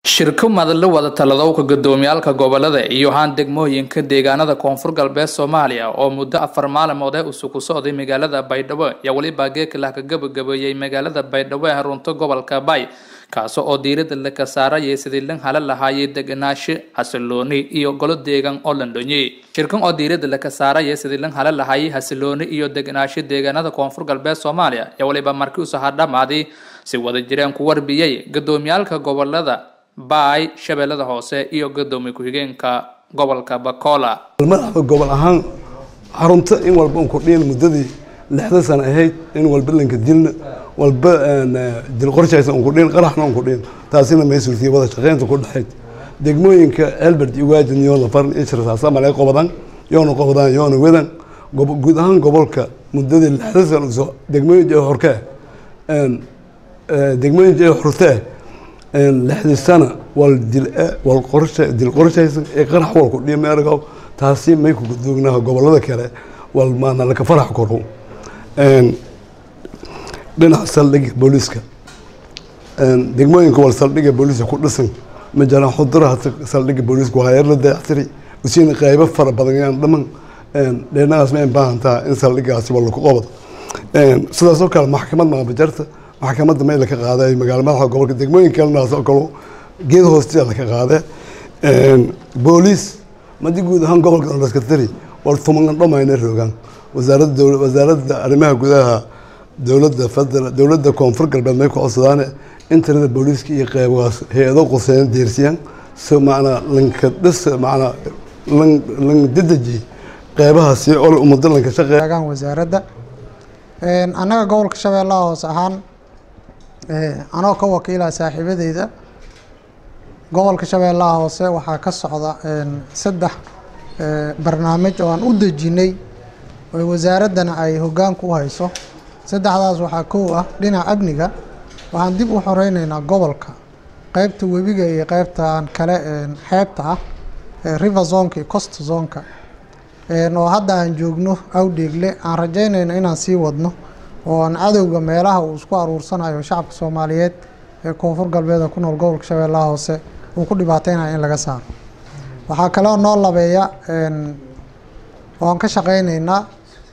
shirko madalla wada taladowka gudoomiyaalka gobolada iyo haan degmooyinka deegaanada koonfur galbeed soomaaliya oo muddo afar maalmood ee usugu socday magaalada baydhabo ayaa weliba geekalah ka gabagabeeyey magaalada baydhabo ee runta gobolka bay kaasi oo diirada laka saarayay sidii lan hala lahaayay deganaasho xasilooni iyo golo deegaan oo landhonye shirkan oo diirada laka saarayay sidii lan hala lahaayay xasilooni iyo deganaasho deegaanada koonfur galbeed soomaaliya ayaa weliba markii usaha dhamaaday si wada jireen ku warbiyey gudoomiyaalka gobolada baay shabeellada hoose iyo gadoomiye ku-xigeenka gobolka bakola madaxda gobol ahaan xarunta in walba un kordhiyan muddadii lixda sano ahayd in walba lanka dilna walba dil qorshaysa un kordhiyan qaraxna un kordhiyan taasina may suurtiyay wada shaqeynta ku dhexayd degmooyinka elbert iyo waajin yoona faran iyo shirsaasa malay qobadan yoona qobdaan yoona wedan guud ahaan gobolka muddadii lixda sano soo degmooyinka ee horkee degmooyinka ee xurtee lixdii sana wal dil wal qorshe dil qorshaysan ee qarax wal ku dhimeergo taasi may ku gudugnaha gobolada kale wal maana laka farax koro een dhinaca saldhigga booliiska een degmooyinka wal saldhigga booliiska ku dhisan ma jiraan xuduraha saldhigga booliiska waa yar la dayactiri usiina qaybo fara badan yaan dhaman een dhinacaas ma baahan tahay in saldhiggaasi wal ku qabado een sidaas oo kale maxkamad maabajarta maxkamadda meel ka qaaday magaalo madaxa gobolka degmooyin kalena oo kale geed hoostiisa la ka qaaday booliis madi guud ahaan gobolka laska tiri war tuman dhamayna rogaan wasaaradda wasaaradda arrimaha gudaha dowladda federal dowladda koonfur galbeed may ku codsadaan intarada booliiska iyo qeybahaas hay-ado quseyn deersiyaan si macnaa lanka dhis macnaa lan lan dedeji qeybahaasi oo ummadda lanka shaqeeya wasaaradda annaga gobolka shabeellaha hoose ahaan anoo ka wakiila saaxiibadeyda gobolka shabeellaha hoose waxaa ka socda saddex barnaamij oo aan u dejinay oo wasaaraddana ay hoggaanka u hayso saddexdaas waxaa kow ah dhinaca amniga waxaan dib u xoreyneynaa gobolka qeybta webiga iyo qeybtan kale xeebta ah river zonka iyo cost zonka oo hadda aan joogno awdheegle aan rajeynayno inaan sii wadno oo aan cadowga meelaha uu isku aruursanayo shacabka soomaaliyeed ee koonfur galbeed ku nool gobolka shabeellaha hoose uu ku dhibaateynayo in laga saaro waxaa kaloo noo labeeya oo aan ka shaqeyneynaa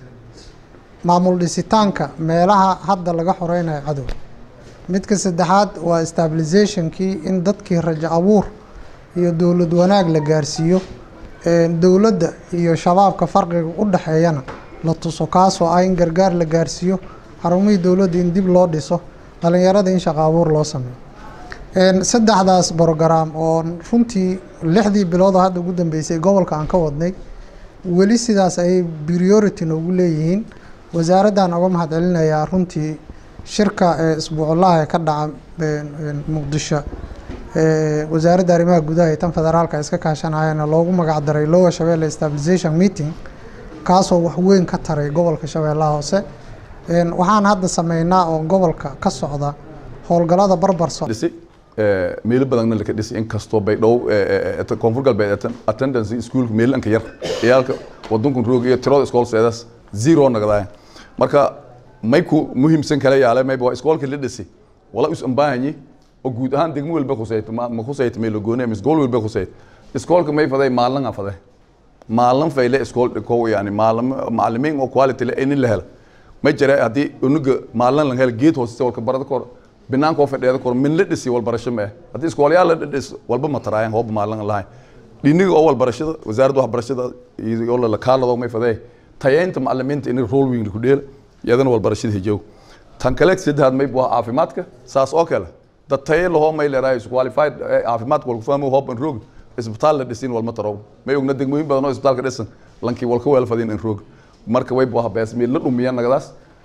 maamul dhisitaanka meelaha hadda laga xoreynayo cadowga midka saddexaad waa stabilizationkii in dadkii rajo abuur iyo dowlad wanaag la gaarsiiyo dowladda iyo shabaabka farqiga u dhexeeyana la tuso kaasoo ah in gargaar la gaarsiiyo xarumihii dowladda in dib loo dhiso dhalinyarada in shaqo abuur loo sameeyo saddexdaas brograam oo runtii lixdii biloodoo hadda ugu dambeysay gobolka aan ka wadnay weli sidaas ayay priority noogu leeyihiin wasaaraddan uga mahad celinayaa runtii shirka isbuuclaha ee ka dhaca muqdisho wasaaradda arrimaha gudaha iyo tan federaalka iska kaashanayana loogu magac daray lower shabeelle stabilization meeting kaasoo wax weyn ka taray gobolka shabeellaha hoose waxaan hadda sameynaa oo gobolka ka socda howlgalada barbar dhisi meelo badanna laka dhisi inkastoo baydhow koonfur galbeed attendance iskuulka meelanka yar ciyaalka wadankan roog iyo tirada iskoolseedaas zero nagdaaya marka may ku muhiimsan kala yaale mayba waa iskoolka la dhisi wala is ambaahanyi oo guud ahaan degmo walba khusayta ma khusayta meelo gooni ama iskool walba khusayta iskoolka may faday maalin a faday maalin fayle iskool dhikow yani maalin macalimiin oo quality le in la helo ma jira haddii unuga maalin la helo geed hoose walka barada kor banaanka oo fadhiyada kor min la dhisi walbarasho ma ah haddii iskoolayaal la dhis walba ma taraayan hooba maalin lahayn dhiniga oo walbarashada wasaaradda waxbarashada iyo la kaalado may faday tayeynta macalimiinta in role weyn ku dheel iyadana walbarashada hijow tan kale saddexaad may waa caafimaadka saas oo kale dad taye lahoo may leedahay qualified caafimaadka walku fahmo hoob an roog isbitaal la dhisin walma tarow may ogna degmooyin badan oo isbitaalka dhisan lankii walka weel fadin in roog marka way buu habees meel la dhumiya nagadaas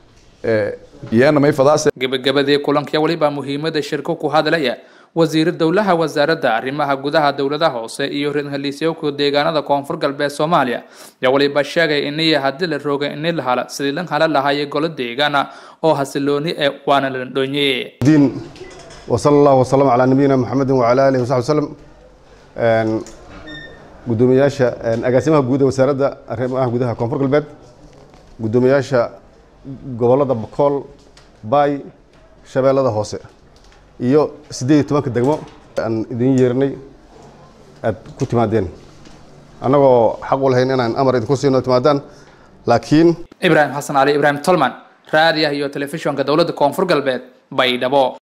iyana may fadaas gabagabadii kulanka weliba muhiimada shirko ku hadlaya wasiir dowlaha wasaaradda arrimaha gudaha dowladaha hoose iyo reerhaliisyowka deegaanada koonfur galbeed soomaaliya ayaa weliba sheegay iniya haddii la rooga ini la hala sidii lan hala lahaayay golo deegaana oo hasilooni ee waana la dhonye diin وصلى الله وسلم على نبينا محمد وعلى اله وصحبه وسلم gudoomiyaasha agaasimaha guud ee wasaaradda arrimaha gudaha koonfur galbeed gudoomiyaasha gobolada bakool baay shabeellada hoose iyo siddeed iyo tobanka degmo aan idin yeernay aad ku timaadeen annagoo xaq u lahayn inaan amar idinku siino timaadaan laakiin ibraahim xasan cali ibraahim tolman raadiah iyo telefishinka dowladda koonfur galbeed baydhabo